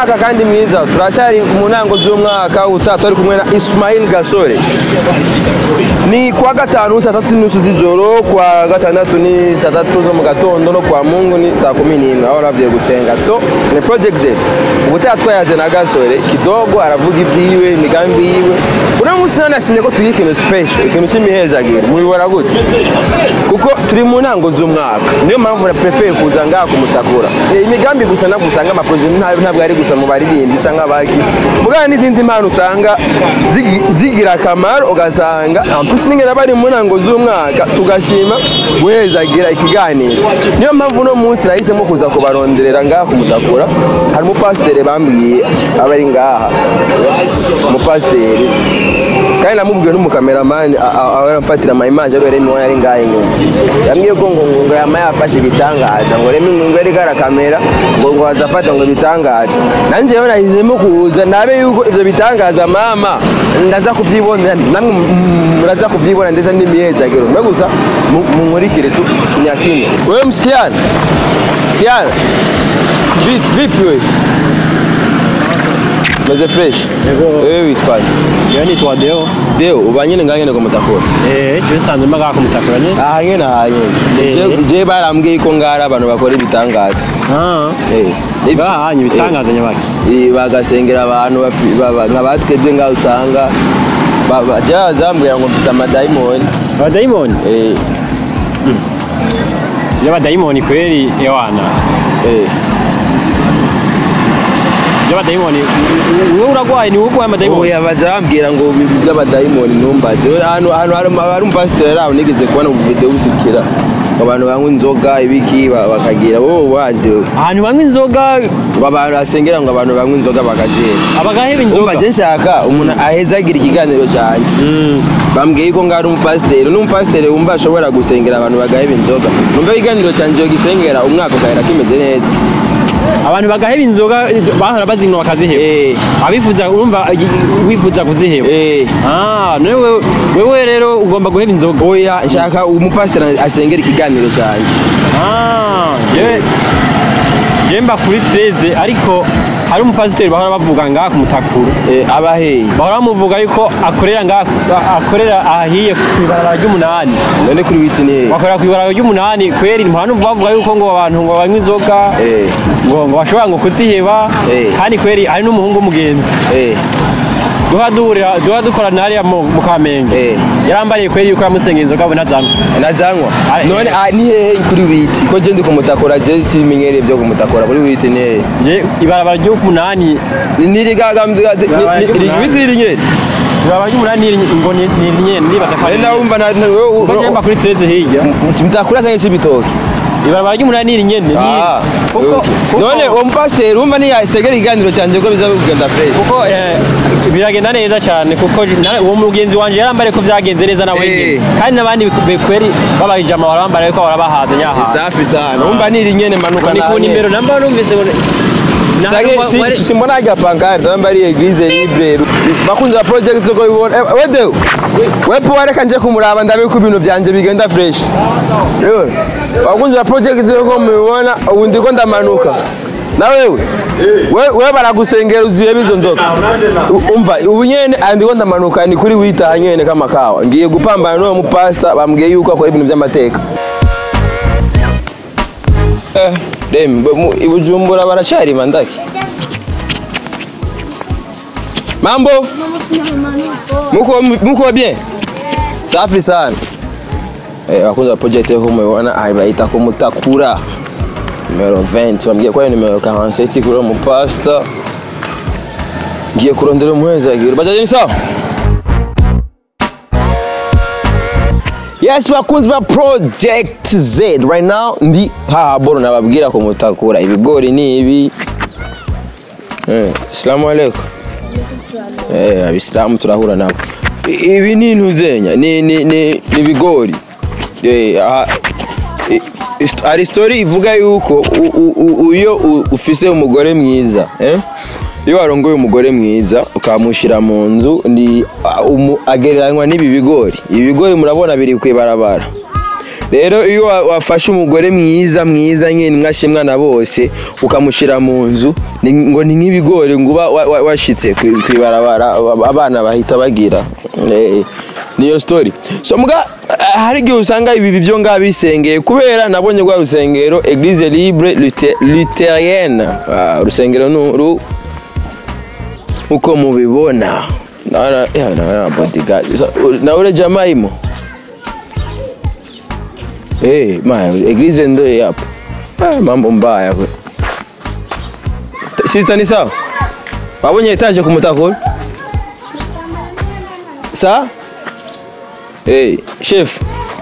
umwaka kandi mwiza turacyari mu ntango z'umwaka utaha turi kumwe na Ismail Gasore ni kuwa gatanu saa tatu n'inusu z'ijoro kuwa gatandatu ni saa tatu zo mu gatondo no kuwa mungu ni saa kumi n'imwe aho navuye gusenga so ni project day ubutaha twayaze na Gasore kidogo aravuga ibyiwe imigambi yiwe uno munsi none nasimye ko tugira ikintu special ikintu cy'imihezagiro mubibona gute kuko turi mu ntango z'umwaka niyo mpamvu na prefere kuza ngaha kumutakura Eh, imigambi gusa ntabwo usanga amaproje ntabwo ntabwo ari gusa mu baririmbyi cyangwa abaki mugana n'izindi mpano usanga zigi- zigira akamaro ugasanga ampisi n'ingene bari mu ntango z'umwaka tugashima guhezagira ikiganiro niyo mpamvu uno munsi nahisemo kuza kubaronderera ngaha kumutakura hari umupasiteri bambwiye aba ari ngaha umupasiteri kandi namubwiwe n'umukameramani aramfatira amayimaje ariwe remi wari ari ngaha inyuma yambwiye ko ngo ngo yama yafashe ibitangaza ngo remi ngo yari kamera ngo ngo azafata ngo ibitangaza nanjye rero nahisemo kuza nabe yuko ivyo bitangaza mama ndaza kuvyibonera namwe mm, muraza kuvyibona ndetse n'imihezagiro mbe gusa mu- munkurikire tu nyakine wewe msikiana kiana vipi vipi wewe meze fresh wewe witwaje Iyo nitwa Deo. deo ubanyene ngangene kumutakura Eh, je sanzwe maga kumutakura ne. aha nyene aha nyene Eh. Je- je barambwiye ko ngara abantu bakora ibitangaza Ah. Eh, ivyo- Bahanye ibitangaza nyabaki. Eh, bagasengera abantu bafi- baba- nka batwebwe ngaho usanga ba- ba- ja zambwira ngo mfise amadayimoni Abadayimoni. Eh, Y'abadayimoni kweli ewana. eh. Y'abadayimoni. Wewe uragwaye ni urwaye amadayimoni. oya baza bambwira ngo ibi by'abadayimoni numbaze ahantu ahantu hari hari umupasiteri aho nigeze kubona mu video usukira abantu banywa inzoga ibiki ba- bakagira wowe wazi wewe Ahantu banywa inzoga ngo abantu basengera ngo abantu banywa inzoga bakazira abagaheba umva inzoga. je nshaka umuntu ahezagira ikiganiro canje Mm. bambwiye ko ngari umupasiteri n'umupasiteri wumva ashobora gusengera abantu bagaheba inzoga numva ikiganiro canje gisengera umwaka ugahera kimeze neza Abantu bagaheba inzoga bahora bazinywa bakaziheba. Eh, Abifuza urumva wifuza kuziheba. eh. Ah, none wewe wewe rero ugomba guheba inzoga. oya nshaka umupasiteri asengera ikiganiro canje Ah, je je mba kuri 13 ariko hari umupasiteri bahora bavuga ngaha kumutakura Eh, abaheye bahora bamuvuga yuko akorera ngaha akorera ahahiye ku ibarabara ry'umunani none kuri witi ni bakorera ku ibarabara ry'umunani kweri ntihantu bavuga yuko ngo abantu ngo banywa inzoga Eh. ngo ngo bashobora ngo kuziheba Eh. kandi kweri hari n'umuhungu w'umugenzi eh duha duhurira duha dukorana hariya mu mu kamenge Eh. yarambariye kweri yuko yamusengera inzoga abo ntazanywa nazanywa Ah, none eh. ah, ni hehe kuri witi ko je ndi kumutakura je simenyereye byo kumutakura kuri witi ni hehe je ibarabara ry'umunani nirigagamira witi riri nyene ibarabara ry'umunani ni ngo ni ni nyene nibaza ko Eh, ari nawumva na na- wewe- Kuko njemba kuri 13 hirya mutakura sange c'ibitoki ibarabara ry'umunani ni nyene ni Ah, kuko none kuko uwo mupasiteri wumva ntiyasegera ikiganiro canje ko biza kugenda fresh kuko eh, biragenda neza cyane kuko na- uwo mugenzi wanje yarambare ko byagenze neza nawe Eh. nyene kandi n'abandi bekweri babahije amabara bambara ko barabahaza nyaha safi sana wumva niri nyene manuka ni ku nimero namba numvise ngo na- Sage wa- si wari- simbona hajya pankarte namba ari eglise libre bakunze ba project ko bibona Eh, wede wepo wareka nje kumuraba ndabe ko ibintu byanje bigenda fresh Yo, bakunze ba project ko mubibona ubu ndiko ndamanuka na wewe we we baragusengera uziye bizo nzoka U- umva ubu nyene ah, ndiko ndamanuka ni kuri wita nyene kama kawa ngiye gupambana n'uwo mupasta bambwiye yuko akora ibintu by'amateka Eh, Dem, mu- i Bujumbura baracari mandaki. Mambo? Muko muko bien? Safi sana. Eh, wakunza project yo mubona ari bayita ko mutakura. Numero 20, bambwiye ko ari numero 47 kuri mu pasta. Ngiye kurondera umuhezagiro. Bajaje ni sawa? Yes, bakunzi ba Project Z right now ndi haboro nababwira ko mutakura ibigori ni ibi. Eh, Assalamu alaikum. Eh, abisilamu turahura nabo. I- Ibi ni intuzenya, ni ni ni ni ibigori. Eh, aha i- ist- hari story ivuga yuko u- u- u- iyo u- ufise umugore mwiza, eh? Iyo warongoye umugore mwiza ukamushyira mu nzu ni a- umu- agereranywa n'ibi bigori. Ibi bigori murabona biri ku ibarabara. rero iyo wa- wafashe umugore mwiza mwiza nyine mwashimwa na bose ukamushyira mu nzu ni- ngo ni nk'ibigori ngo uba wa- wa- washitse ku ku ibarabara ab- abana bahita bagira Eh, niyo story so mbwa eh, hari igihe usanga ibi byo ngaha bisengeye kubera nabonye rwa rusengero eglise libre Luthe- lutherienne Ah, urusengero ni uru uko mubibona naona ya naona bodyguard So, na ule jamaa imo eh ma eglise ndo hii hapo ah, mambo mbaya kwe Ta- sister ni sawa wabonye etaje kumutakura sa eh chef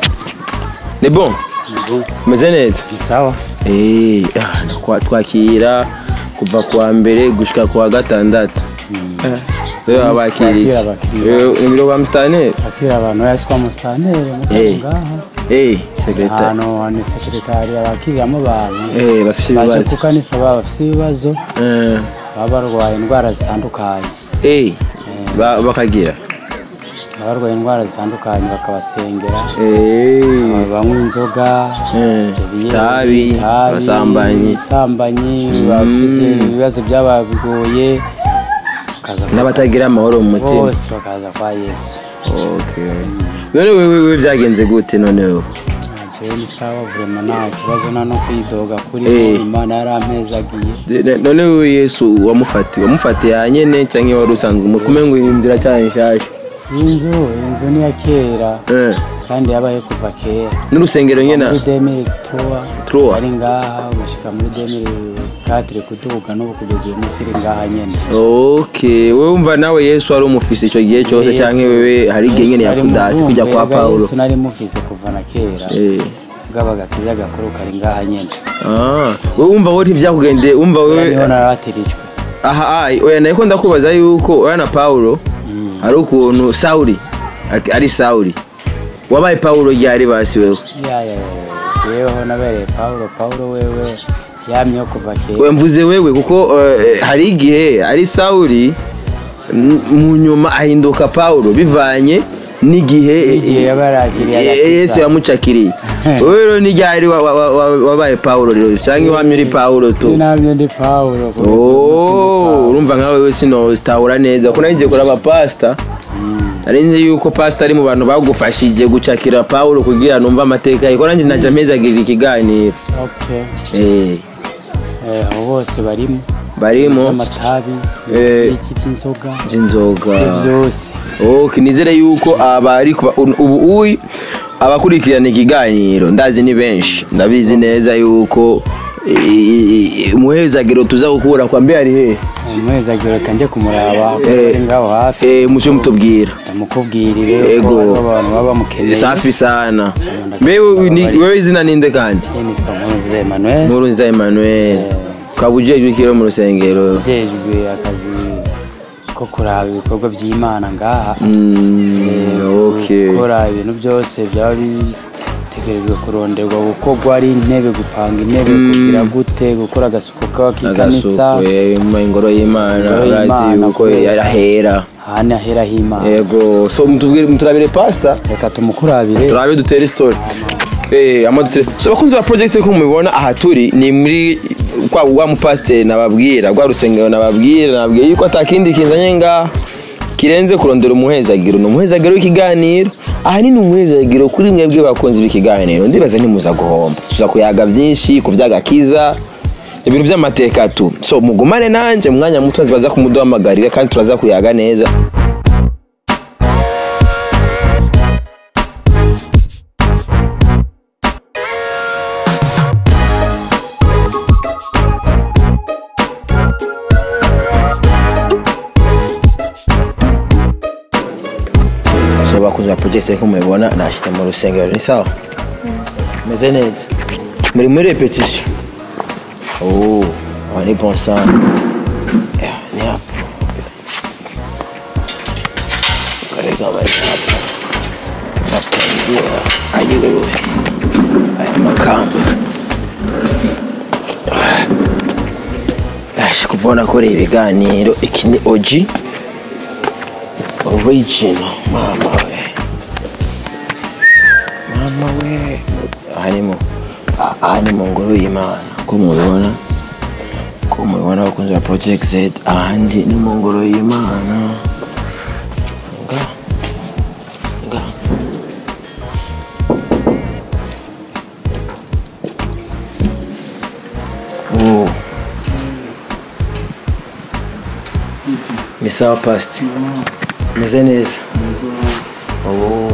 ni bon meze neza ni sawa Eh, ah, nakwa- twakira kuva kuwa mbere gushika kuwa gatandatu rero abakiriye Twakira abakiriya. Eh, ni biro kwa mstaneri akira abantu yasi kwa musitanteri Eh. ngaha eh sekretari ahantu ni sekretari abakiriramo abantu eh bafite baje ibibazo ku kanisa baba bafite ibibazo Eh, baba barwaye indwara zitandukanye eh ba- bakagira baba barwaye indwara zitandukanye bakabasengera eh banywa inzoga eh, ibiyeri, tabi itabi, abasambanyi ubusambanyi bafite ibibazo byabagoye bakaza kwa- n'abatagira amahoro mu mutima bose bakaza kwa yesu okay none wewe wewe byagenze gute noneho jewe ni sawa vurema nta kibazo nta no kwidoga kuri Eh. imana yarampezagiye Ne- none wewe yesu wamufatiye wamufatiye hanyene cyangwa wari usanzwe umukume ngo iyi nzira cyane nshyashya iyi nzu iyi nzu ni iya kera Eh, kandi yabaye kuva kera n'urusengero nyine muri demiri towa Tour. ari ngaha gushyika muri demiri katire kuduga n'ubu kugeza uyu munsi iri ngaha nyine okay wowe wumva nawe yesu wari umufise icyo gihe cyose Yesu- cyangwa wewe hari igihe nyine Yesu ari yakudatse mu kujya bumbe, kwa ega pawulo yesu nari mufise kuva na kera Eh. bwabaga kiza gakuru kari ngaha nyine Ah, wowe wumva wowe ntibyakugendeye wumva niho wowe narabatirijwe aha ai oya nari ko ndakubaza yuko oya na pawulo hari ukuntu sawuri ak- ari sawuri wabaye pawulo ryari basi wewe ya ya ya jeweho nabereye pawulo pawulo wewe yamyeho kuva kera we mvuze wewe kuko eh, hari igihe ari sawuri n- mu nyuma ahinduka pawulo bivanye n'igihe Igihe yaba yaragiriye eh, agakiza. yesu yamucakiriye wowe rero n'iryari wa- wa- wa- wa- wabaye pawulo rero cyangwa iwamye uri pawulo tu namye ndi pawulo kugeza uyu munsi ndi Oh, Pawulo. urumva nkawe we sinotahura neza ko nagiye kuraba pasita nari nzi yuko pasita ari mu bantu bagufashije gucakira pawulo kugira numve amateka ye ko nanjye najya mpezagirira ikiganiro Okay. Eh, Eh, abo bose barimo barimo by'amatabi Eh. iki by'inzoga inzoga byose okay nizere yuko abari kuba- ubu uyi abakurikirana ikiganiro ndazi ni benshi ndabizi neza yuko i- i- umuhezagiro tuza gukura kwa mbe ari hehe umwezagiro reka njye kumuraba Eh. ari ngaho hafi Eh, mucyo mutubwira ndamukubwirire Ego. ko hariho abantu baba bamukeneye safi sana mbewe ni- wewe izina ninde kandi Njye nitwa Nkuze Emmanuel nkuru nza emmanuel ukaba ujejwe ikiro mu rusengero ujejwe akazi ko kuraba ibikorwa by'imana ngaha Mm, Eh, okay. gukora ibintu byose byaba bitegerejwe kuronderwa gukorwa ari intebe gupanga intebe kugira gute gukora agasuku k'ikanisa agasuku eh, mu ingoro y'imana Ingoro urazi y'Imana, yuko kubera- yarahera ahandi aheraho imana yego so mutubwire muturabire pasita reka tumukurabire turabe dutere story Eh, ama dutere so bakunzi ba project ko mubibona aha turi ni muri kwa wa mupasiteri nababwira rwa rusengero nababwira nababwiye yuko atakindi kinzanye ngaha kirenze kurondera umuhezagiro ni umuhezagiro w'ikiganiro ahanini umuhezagiro kuri mwebwe bakunzi b'ikiganiro ndibaza ntimuza guhomba tuza kuyaga byinshi ku by'agakiza ibintu by'amateka tu so mugumane nanjye mu mwanya muto baza kumuduhamagarira kandi turaza kuyaga neza so bakunze project ko mubibona nashyitse mu rusengero ni sawa meze neza muri muri repetition oh on est bon sang Yeah, ni hapo Karega bari hapo Natangira ayiwewe aya makamba Ash kuvona kore ibiganiro iki ni OG original mama we mama we aha ni mu ah- aha ni mu ngoro y'imana ko mubibona ko mubibona bakunze ba project z ahandi ni mu ngoro y'imana nga nga Oh. ni sawa pasti meze neza Oh.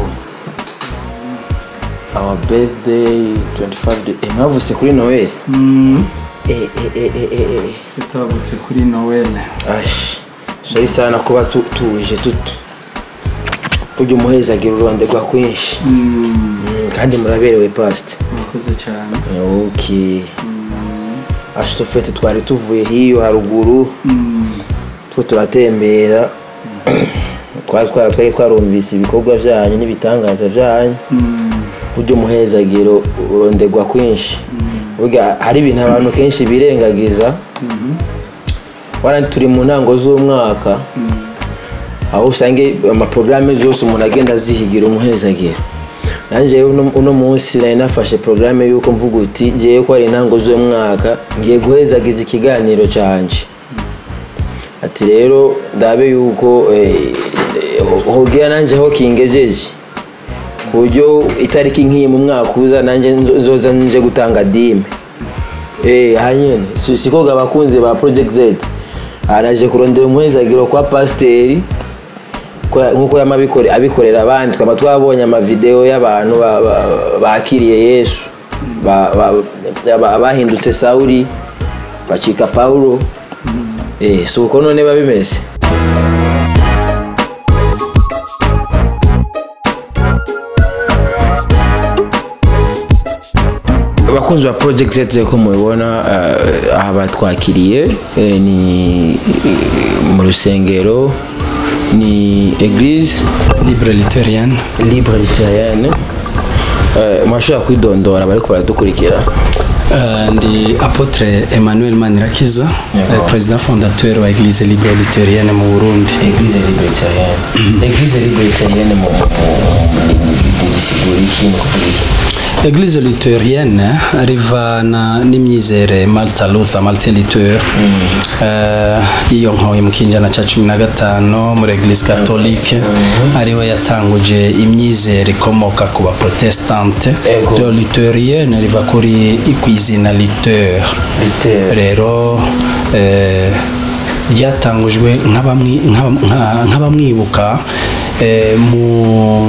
our birthday 25 de- eh, mwavutse kuri noel eh, eh, eh, eh, eh, eh. tutavutse kuri noweli ash sori sana kuba tu- tuje tutu burya umuhezagira ururonde rwa kwinshi Mm, kandi muraberewe pasti murakoze cyane ok ashitofete twari tuvuye hiyo haruguru two turatembera twari twara twari twarumvise ibikorwa byanyu n'ibitangaza byanyu burya umuhezagiro uronderwa kwinshi burya hari ibintu abantu kenshi birengagiza wara turi mu ntango z'umwaka aho usanga amaporogaramu yose umuntu agenda azihigira umuhezagiro nanjye uno uno munsi nari nafashe porogaramu y'uko mvuga uti ngiye ko ari intango z'umwaka ngiye guhezagiza ikiganiro cyanje ati rero ndabe yuko eh, eh, hogira nanjye aho kingejeje ku buryo itariki nk'iyi mu mwaka uza nanjye nzo- nzoza nje gutanga dime eh hanyene si siko abakunzi ba project z araje kurondera umuhezagiro kwa pasiteri ko- nk'uko yama abikore- abikorera abandi twaba twabonye amavideo y'abantu ba- ba- bakiriye yesu ba- ba- ba- bahindutse sawuli bacika pawulo eh si uko none biba bimeze abakunzi ba project z ko mubibona eh, aha batwakiriye eh, ni eh, mu rusengero ni eglise libre literienne libre luterienne Eh, mwashobora kwidondora bariko baradukurikira Uh, ndi apotre emmanuel manirakiza Yego. uh, president fondateur wa eglise libre literienne mu burundi eglise libre luterienne eglise libre luterienne mu gisigura iki ni ukuvuga iki eglise luterienne rivana n'imyizere malta luther malta liteur uh, iyo nkoye mu kinjana ca cumi na gatanu muri eglise catholique ariwe yatanguje imyizere ikomoka ku baprotestante Ego. rero luterienne riva kuri kw'izina liteur Liteur. rero eh, ryatangujwe nk'abamwi- nk'aba- nka- nk'abamwibuka eh, mu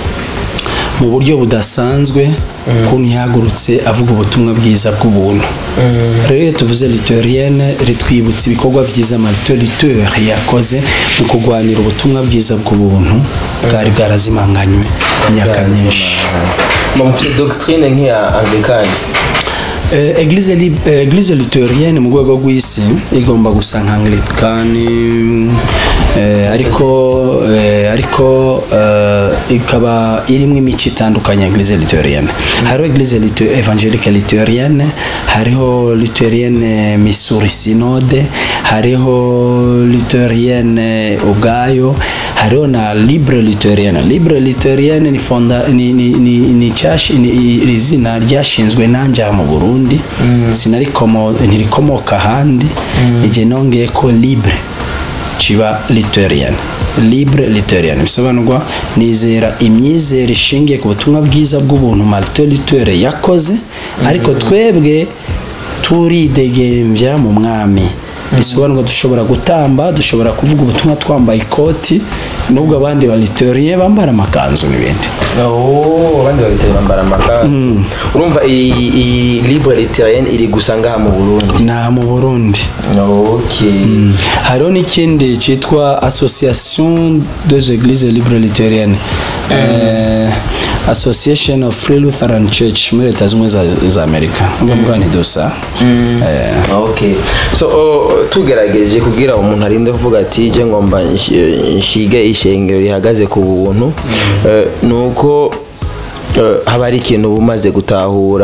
mu buryo budasanzwe ukuntu yahagurutse avuga ubutumwa bwiza bw'ubuntu rero iyo tuvuze litorienne ritwibutsa ibikorwa byiza marito liteur yakoze mu kurwanira ubutumwa bwiza bw'ubuntu bwari bwarazimanganywe imyaka myinshi mufite doctrine nk'iya anglikani Eh, eglise, li- eh, eglise luterienne mu rwego rw'isi igomba gusa nka anglikani eh, ariko eh, ariko eh, ikaba irimo imico itandukanye ya eglise luterienne hariho eglise Luter- evangelique luterienne hariho luterienne missouri synode hariho luterienne ubwayo hariho na libre luterienne libre luterienne ni fonda ni ni ni, ni, cyashi- ni iri zina ryashinzwe nanjye aha mu Burundi sinarikomo ntirikomoka ahandi igihe nongeye ko libre kiba luterienne libre luterienne bisobanurwa nizera imyizere ishingiye ku butumwa bwiza bw'ubuntu martin luther yakoze ariko twebwe turidegembya mu mwami bisobanurwa dushobora gutamba dushobora kuvuga ubutumwa twambaye ikoti nubwo abandi baliteriye bambara amakanzu n'ibindi Oh, abandi babitari bambara amakanzu urumva iyi iyi libre luterienne iri gusa ngaha mu burundi nta mu burundi okay hariho n'ikindi cyitwa association des églises libre luthériennes Eh, association of free lutheran church muri leta zimwe za, za amerika ngombwa ni dusa Eh, okay so oh, tugerageje kugira umuntu arinde kuvuga ati je ngomba nshi- nshige ishengero rihagaze ku buntu eh, nuko eh, haba ari ikintu uba umaze gutahura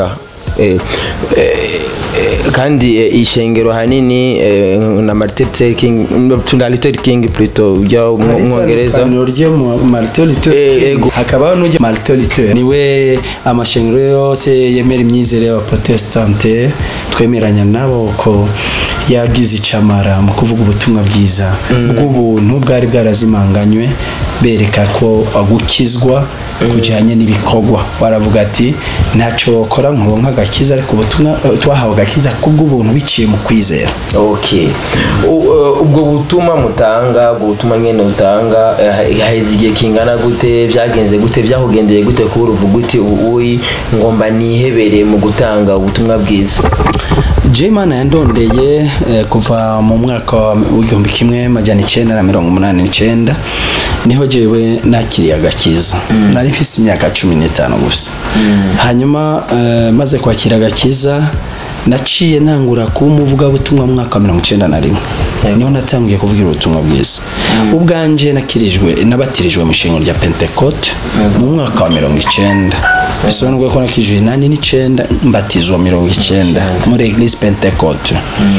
eh, eh, eh, kandi eh, ishengero hanini eh, na Martin Luther King na Luther King plutôt ujya mu Mwongereza itandukaniro ryo mu Martin Luther Eh, King. ego. hakabaho n'ujya Martin Luther niwe amashengero yose yemera imyizere y'abaprotestante twemeranya nabo ko yagize icamara mu kuvuga ubutumwa bwiza bw'ubuntu bwari bwarazimanganywe bereka ko gukizwa kujyanye n'ibikorwa baravuga ati ntacyo wakora nkuronka agakiza ariko ubutumwa twahawe agakiza kubw'ubuntu biciye mu kwizera okay U- uh, ubwo butumwa mutanga ubwo butumwa nyene utanga eh, haheze igihe kingana gute byagenze gute byakugendeye gute kuba uruvuga uti uyi ngomba nihebere mu gutanga ubutumwa bwiza Jimana yandondeye eh, kuva mu mwaka wa- w'igihumbi kimwe majana icyenda na mirongo umunani n'icyenda niho jewe nakiriye agakiza nari mfise imyaka cumi n'itanu gusa hanyuma eh, maze kwakira agakiza naciye ntangura kuba umuvugabutumwa mu mwaka wa mirongo icyenda na rimwe niho natangiye kuvugira ubutumwa bwiza ubwanje nakirijwe nabatirijwe mu ishingo rya pentecote mu mwaka wa mirongo icyenda bisobanuye ko nakijwe inani n'icyenda mbatizwa mirongo icyenda muri eglise pentecote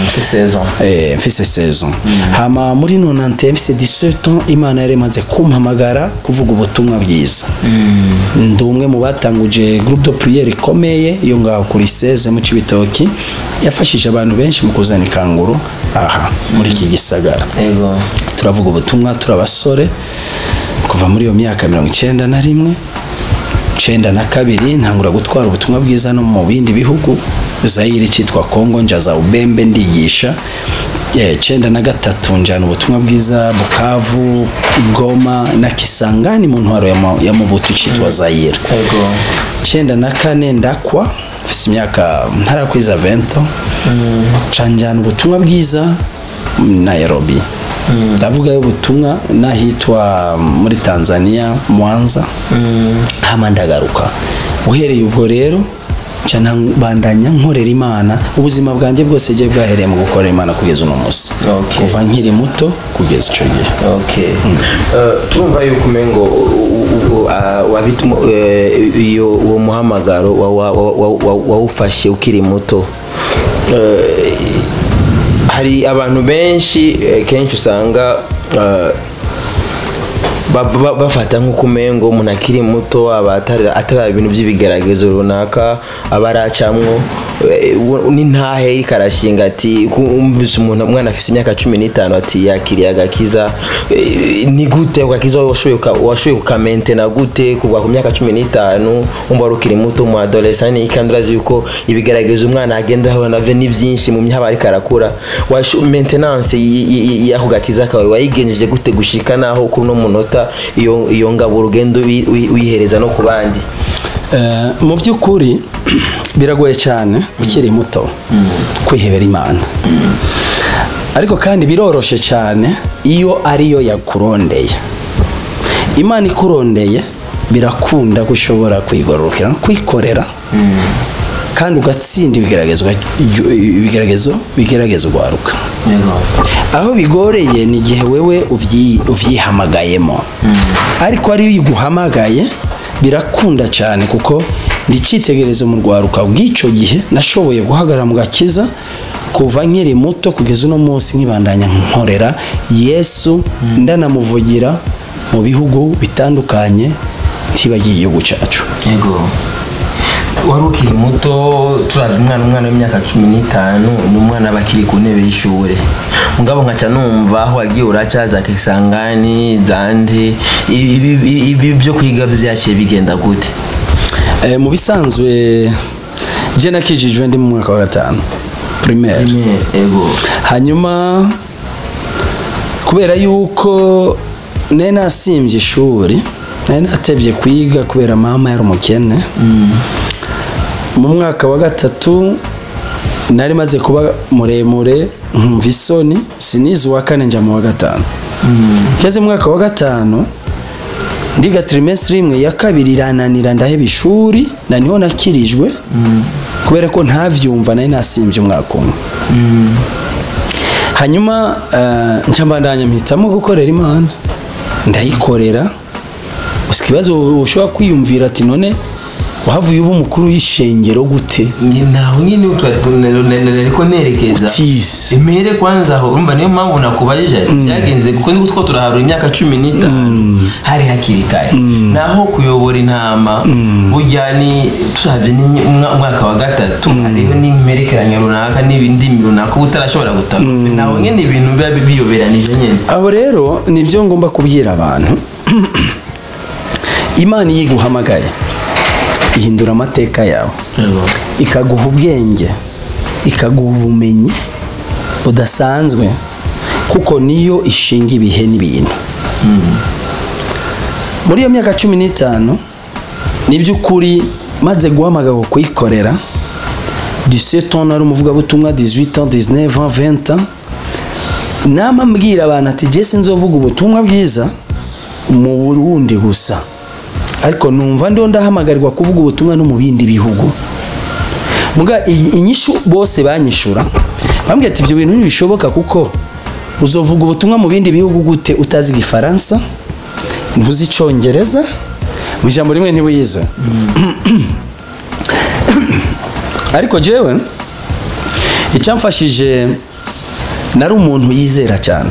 Eh, mfise saison hama muri nonante mfise 17 ans imana yari imaze kumpamagara kuvuga ubutumwa bwiza ndi umwe mu batanguje groupe de prière ikomeye yo ngaho kuri 16 mu Cibitoki yafashije abantu benshi mu kuzana ikanguro aha muri iki gisagara ego turavuga ubutumwa turi abasore kuva muri iyo myaka mirongo icyenda na rimwe icyenda na kabiri ntangura gutwara ubutumwa bwiza no mu bindi bihugu zayire cyitwa kongo njaza ubembe ndigisha Eh, icyenda na gatatu njyana ubutumwa bwiza bukavu goma na kisangani mu ntwaro ya Mu- ya mubutu cyitwa zayire ego icyenda na kane ndakwa mfite imyaka ntarakwiza vento canjyana ubutumwa bwiza nairobi ndavuga ubutumwa n'ahitwa muri tanzania mwanza hama ndagaruka uhereye ubwo rero nca bandanya nkorera imana ubuzima bwanjye bwose bwari bwahereye mu gukorera imana kugeza uno munsi Okay. kuva nkiri muto kugeza icyo gihe okay Eh, turumva yuko umengo u- u- ah, wabitu- eh, iyo uwo muhamagaro wa- wa- wa- wa- wa- wawufashe ukiri muto Eh, hari abantu benshi eh, kenshi usanga eh, ba- ba- bafata nk'uko umengo umuntu akiri muto aba atari atari ibintu by'ibigeragezo runaka aba aracamwo eh, u- n'intahe ikarashinga ati ku- umvise umuntu umwana afite imyaka cumi n'itanu ati yakiriye agakiza eh, ni gute ako gakiza washoboye kuka- washoboye kukamentena gute kuva ku myaka cumi n'itanu wumva wari ukiri muto mu adolescent kandi urazi yuko ibigeragezo umwana agenda ahura navyo ni byinshi mu myaka ariko arakura Washo- maintenance y- y- y- y'ako gakiza kawe wayigenjeje gute gushika naho kuno munota iyo iyo ngabo urugendo uyi- uyi- uyihereza no ku bandi Eh, mu by'ukuri biragoye cyane ukiri muto kwihebera imana ariko kandi biroroshe cyane iyo ariyo yakurondeye imana ikurondeye birakunda ko ushobora kwigororokera no kwikorera kandi ugatsinda ibigeragezo ibigeragezo bigerageza urwaruka aho bigoreye ni igihe wewe uvyi- uvyihamagayemo ariko ariyo iguhamagaye birakunda cyane kuko ndi icyitegererezo mu rwaruka bw'icyo gihe nashoboye guhagarara mu gakiza kuva nkiri muto kugeza uno munsi nkibandanya nkorera yesu ndanamuvugira mu bihugu bitandukanye ntibagiye igihugu cyacu yego wari ukiri muto turaje umwana umwana w'imyaka cumi n'itanu ni umwana aba akiri ku ntebe y'ishuri mugabo nkaca numva aho wagiye uraca za kisangani zande ibi- ibi ibi byo kwiga byo byaciye bigenda gute Eh, mu bisanzwe je nakijijwe ndi mu mwaka wa gatanu primaire ego hanyuma kubera yuko nari nasimbye ishuri nari natevye kwiga kubera mama yari umukene mu mwaka wa gatatu nari maze kuba muremure nkumva isoni sinize uwa kane njya mu wa gatanu ngeze mu mwaka wa gatanu ndiga trimestre imwe ya kabiri irananira ndaheba ishuri na niho nakirijwe kubera ko ntavyumva nari nasimbye umwaka umwe hanyuma eh, nca mbandanya mpitamo gukorera imana ndayikorera gusa ikibazo ushobora kwiyumvira ati none wahavuye uba umukuru w'ishengero gute naho nyine ariko nerekeza Tizi. impere kwanza aho urumva niyo mpamvu nakubajije byagenze kuko niko two turaharura imyaka cumi n'itanu hari hakiri kare naho kuyobora intama burya ni turabye n'umwaka wa gatatu hariho n'imperekeranya runaka n'ibindimi runaka uba utarashobora gutaka naho nyine ibintu biba biyoberanije nyine abo rero nibyo ngomba kubwira abantu imana iyo iguhamagaye ihindura amateka yawe ikaguha ubwenge ikaguha ubumenyi budasanzwe kuko niyo ishinga ibihe n'ibintu muri iyo myaka cumi n'itanu ni by'ukuri maze guhamagarwa kuyikorera 17 ans nari umuvugabutumwa 18 ans 19 ans 20 ans nama mbwira abantu ati jesi nzovuga ubutumwa bwiza mu burundi gusa ariko numva ndiho ndahamagarirwa kuvuga ubutumwa no mu bindi bihugu muga iyi inyishu bose banyishura bambwira ati ibyo bintu ntibishoboka kuko uzovuga ubutumwa mu bindi bihugu gute utazi igifaransa ntuzi icyongereza mu ijambo rimwe ntiwize ariko jewe icyamfashije nari umuntu yizera cyane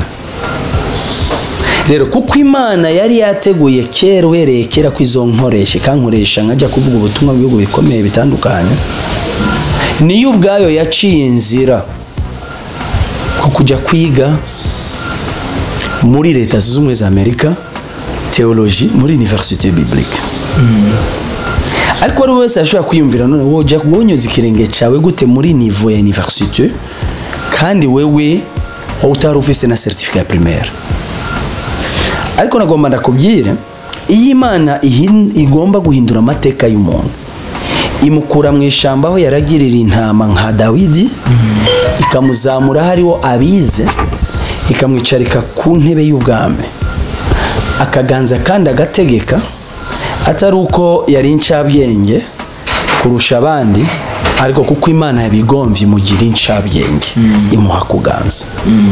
rero kuko imana yari yateguye kera uhereye kera ko izo nkoresha ikankoresha nkajya kuvuga ubutumwa mu bihugu bikomeye bitandukanye niyo ubwayo yaciye inzira ku kujya kwiga muri leta zunze ubumwe za amerika teoloji muri universite biblique ariko wari wese ashobora kwiyumvira none wojya wonyuza ikirenge cyawe gute muri nivo ya universite kandi wewe wowe utari ufise na certificat ya primaire ariko nagomba ndakubwire iyo imana ihin- igomba guhindura amateka y'umuntu imukura mu ishyamba aho yaragirira intama nka dawidi ikamuzamura hariho abize ikamwicarika ku ntebe y'ubwami akaganza kandi agategeka atari uko yari incabwenge kurusha abandi ariko kuko imana yabigombye imugira incabwenge imuha kuganza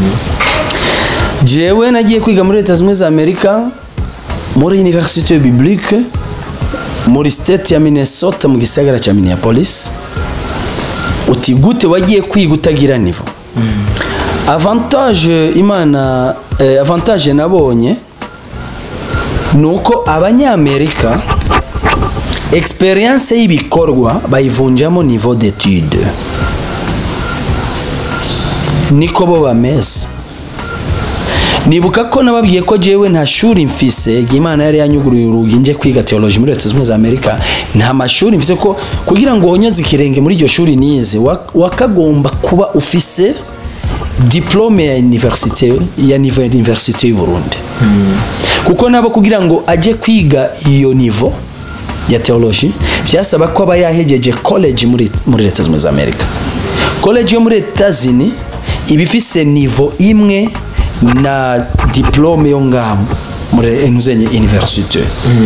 jewe nagiye kwiga muri leta zunze ubumwe za amerika muri universite biblique muri state ya minnesota mu gisagara cya minneapolis uti gute wagiye kwiga utagira nivo avantage imana eh, avantage nabonye ni uko abanyamerika experience y'ibikorwa bayivunjamo niveau d'étude niko bo bameze nibuka ko nababwiye ko jewe nta shuri mfise igihe imana yari yanyuguruye urugi nje kwiga teoloji muri leta zunze ubumwe za amerika nta mashuri mfise ko kugira ngo wonyoze ikirenge muri iryo shuri nize wa- wakagomba kuba ufise diplome ya universite ya nivo ya universite y'u Burundi kuko nabo kugira ngo ajye kwiga iyo nivo ya teoloji byasaba ko aba yahegeje college muri muri leta zunze ubumwe za amerika college yo muri etazini iba ifise nivo imwe na diplome yo ngaho muri entuzenye universite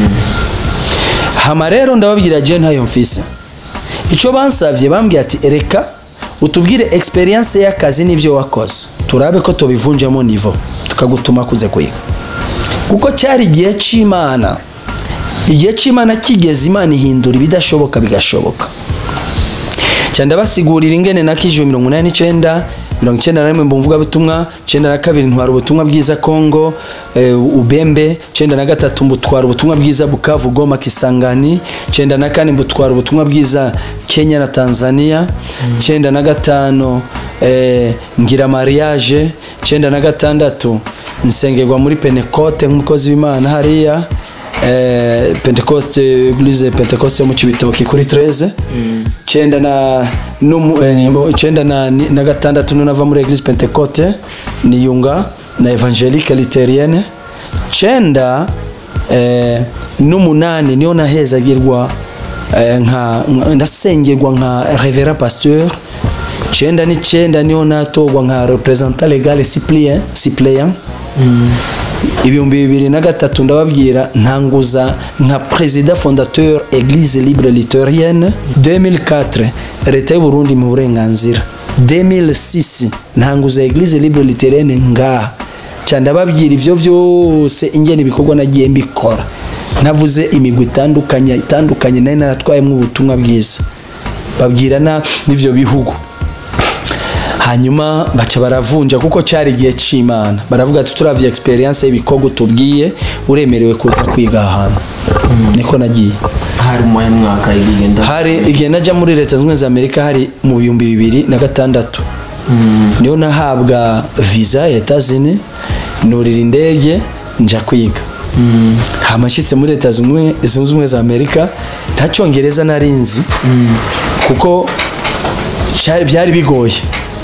hama rero ndababwira je ntayo mfise icyo bansavye bambwiye ati reka utubwire experience y'akazi n'ibyo wakoze turabe ko tubivunjamo nivo tukagutuma kuze kwiga kuko cyari igihe cy'imana igihe cy'imana kigeze imana ihindura ibidashoboka bigashoboka cyane ndabasigurira ingene na kijwe mirongo inani n'icyenda mirongo icyenda na rimwe mu mvugabutumwa icyenda na kabiri ntwara ubutumwa bwiza kongo e, ubembe icyenda na gatatu mbutwara ubutumwa bwiza bukavu goma kisangani icyenda na kane mbutwara ubutumwa bwiza kenya na tanzania icyenda na gatanu e, ngira mariage icyenda na gatandatu nsengerwa muri penekote nk'umukozi w'imana hariya eh, pentecoste eglise pentecoste yo mu cibitoki kuri 13 cenda na numu- eh, cenda na, ni- na gatandatu nunava muri eglise pentecote niyunga na evangelique literienne cenda eh, n'umunani niyo nahezagirwa eh, nka nka- ndasengerwa nka revera pasteur cenda n'icenda niyo natorwa nka representant legal cyprien cyprien ibihumbi bibiri na gatatu ndababwira ntanguza nka perezida fondateur eglise libre litorienne 2004 leta y'u Burundi mu burenganzira 2006 ntanguza eglise libre litorienne ngaha cyane ndababwira ibyo byose ingene ibikorwa nagiye mbikora navuze imigwi itandukanye itandukanye nari naratwayemo ubutumwa bwiza babwirana n'ivyo bihugu hanyuma baca baravunja kuko cyari igihe cy'imana baravuga ati turavye experience y'ibikorwa tubwiye uremerewe kuza kwiga ahantu niko nagiye hari mu mwaka igenda hari igihe najya muri leta zunze ubumwe za amerika hari mu bihumbi bibiri na gatandatu niyo nahabwa visa ya etazini nurira indege nja kwiga hamashyitse muri leta zunze ubumwe- zunze ubumwe za amerika nta cyongereza nari nzi kuko cyari- byari bigoye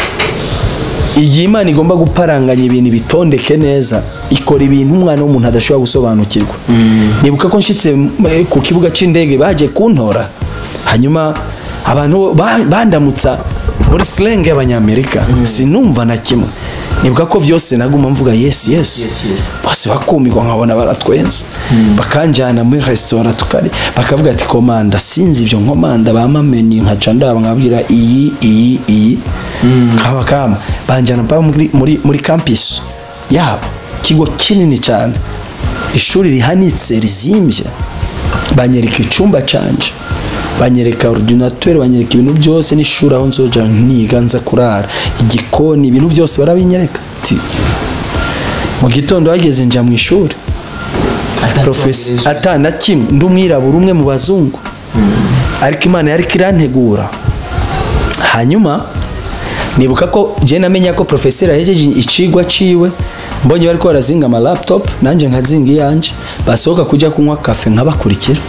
igihe imana igomba guparanganya ibintu bitondeke neza ikora ibintu umwana w'umuntu adashobora gusobanukirwa nibuka ko nshyitse eh, ku kibuga cy'indege baje kuntora hanyuma abantu ba- bandamutsa muri slang y'abanyamerika sinumva na kimwe nibuka ko byose naguma mvuga yes yes Yes, yes. bose bakumirwa nkabona baratwenza bakanjyana muri resitora tukari bakavuga ati komanda sinzi ibyo nkomanda bamameni nkaca ndaba nkabwira iyi iyi iyi kaba kama banjyana mpaka muri, muri, muri campus yabo ikigo kinini cyane ishuri rihanitse rizimbye banyereka icyumba canje banyereka ordinateur banyereka ibintu byose n'ishuri aho nzoja niga nza kurara igikoni ibintu byose barabinyereka Ati, mu gitondo hageze nja mu ishuri profesi ata na kimwe ndi umwirabura umwe mu bazungu ariko imana yari irantegura hanyuma nibuka ko je namenya ko profeseri ahejeje icigwa ciwe mbonye bariko barazinga ama laptop nanjye nkazinga iyanje basohoka kujya kunywa kafe nkabakurikira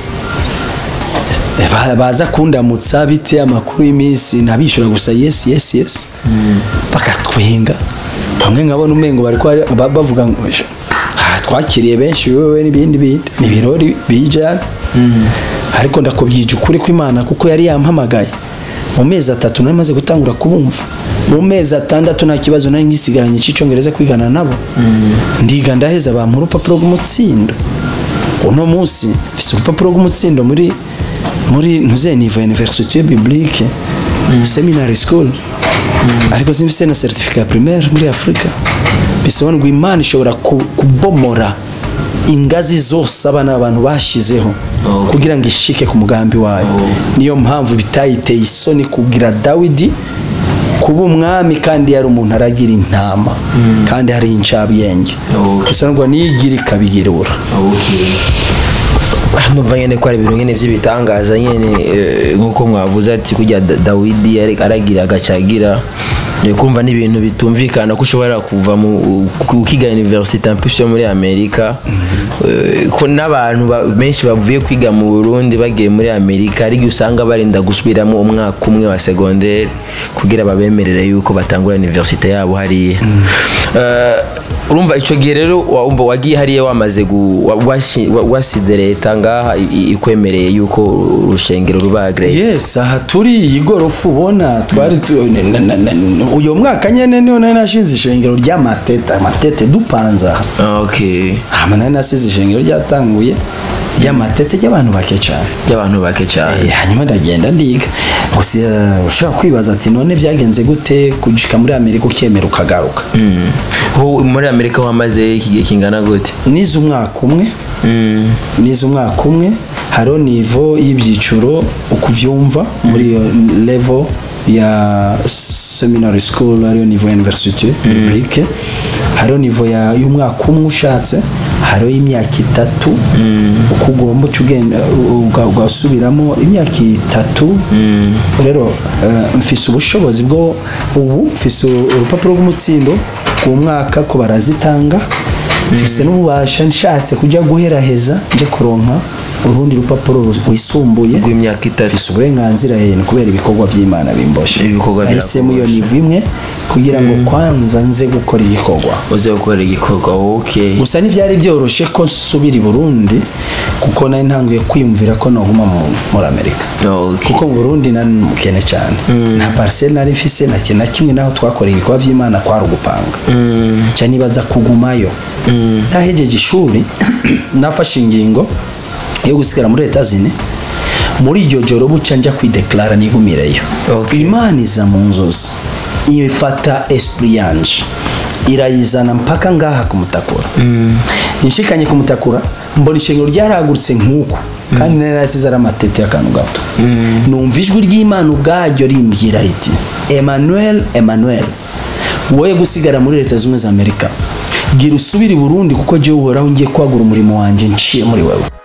Ba- baza kundamutsa bite amakuru y'iminsi nabishura gusa yes yes yes bakatwenga bamwe nkabona umengo bariko bari- ba- bavuga ngo "Ah, twakiriye benshi wewe n'ibindi bindi ni ibirori bijana ariko ndakubyije ukuri kw'imana kuko yari yampamagaye mu mezi atatu nari maze gutangura kubumva mu mezi atandatu nta kibazo nari ngisigaranye cy'icyongereza kwigana nabo ndiga ndaheza bampa urupapuro rw'umutsindo uno munsi mfise urupapuro rw'umutsindo muri muri ntuze nivo université biblique seminary school ariko simfise na certificat ya primaire muri afurika bisobanura ngo imana ishobora ku- kubomora ingazi zose abana abantu bashizeho Okay. kugira ngo ishike ku mugambi wayo niyo mpamvu bitayiteye isoni kugira dawidi kuba umwami kandi yari umuntu aragira intama kandi hari incabwenge Okay. bisobanurwa niyigira ikabigirura numva nyine ko ari ibintu nyine by'ibitangaza nyine eh, nk'uko mwavuze ati kujya Da- dawidi yari- aragira agacagira ni kumva ni ibintu bitumvikana ko ushobora kuva mu ukiga universite ampisi yo muri amerika eh, ko n'abantu ba- benshi bavuye kwiga mu burundi bagiye muri amerika hari igihe usanga barinda gusubiramo umwaka umwe wa segonderi kugira babemerere yuko batangura universite yabo hariya Eh, urumva icyo gihe rero wa- umva wagiye hariya wamaze gu- wa- washi- wa- wasize leta ngaha i- i- ikwemereye yuko urushengero ruba agree yes aha turi iyi gorofa ubona twari tu- na- na- na- uyu mwaka nyene niho nari nashinze ishengero ry'amatete amatete dupanze aha Ah, okay hama nari nasize ishengero ryatanguye ry'amatete ry'abantu bake cyane by'abantu bake cyane Eh, hanyuma ndagenda ndiga gusa eh, ushobora kwibaza ati none byagenze gute kujika muri amerika ukemera ukagaruka Mm. Ho- muri amerika wamaze iki gihe kingana gute nize umwaka umwe Mm. nize umwaka umwe hariho nivo y'ibyiciro uko uvyumva muri iyo level ya seminary school ariyo nivo ya université publique hariho nivo ya- y'umwaka umwe ushatse hariho y'imyaka itatu uko ugomba uca ugenda uga- ugasubiramo imyaka itatu rero eh, mfise ubushobozi bwo ubu mfise urupapuro rw'umutsindo rw'umwaka ko barazitanga mfise n'ububasha nshatse kujya guheraheza nje kuronka urundi rupapuro rwisumbuye rw'imyaka itatu mfise uburenganzira yene kubera ibikorwa by'imana bimboshe Ibikorwa nahisemo iyo birakuboshe. nivo imwe kugira ngo kwanza nze gukora igikorwa uze gukora igikorwa okay gusa ntibyari byoroshye ko nsubira i burundi kuko nari ntanguye kwiyumvira ko noguma mu- muri amerika okay kuko mu burundi nari umukene cyane nta pariseri nari mfise na kintu na kimwe naho twakoreye ibikorwa by'imana kwari ugupanga nca nibaza kugumayo nahejeje ishuri nafashe ingingo yo gusigara muri leta zine muri iryo joro buca njya kwideklara nigumireyo Okay. imana iza mu nzozi ifata esprit yanje irayizana mpaka ngaha kumutakura nshikanye kumutakura mbona ishengero ryaragurutse nk'uko kandi nari nasize ari amatete y'akantu gato numva ijwi ry'imana ubwaryo rimbwira riti emmanuel emmanuel woye gusigara muri leta zunze ubumwe za amerika gira usubire i burundi kuko jyewe uhoraho ngiye kwagura umurimo wanjye nciye muri wewe